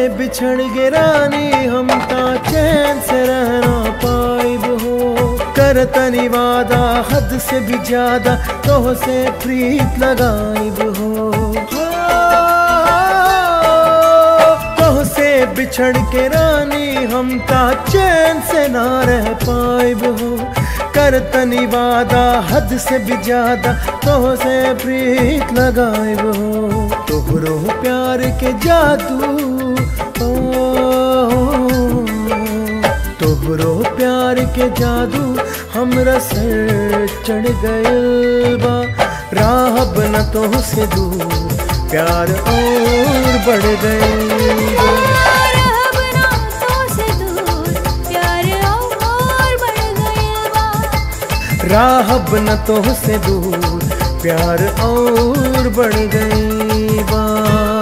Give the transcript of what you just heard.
बिछड़ गे रानी हम ता चैन से रहना पाइब हो कर तनी वादा हद से भी ज्यादा तोह से प्रीत लगाइब हो तोह से बिछड़ के रानी हम ता चैन से ना रह पाइब हो कर तनी वादा हद से भी ज्यादा तोह से प्रीत लगाइब हो तोहरो प्यार के जादू ओ, तोहरो प्यार के जादू हमरा सर चढ़ गयल बा राहब न तो से दूर प्यार और बढ़ गयल बा रहब ना तो से दूर प्यार और बढ़ गइल बा राहब न तो से दूर प्यार और बढ़ गई बा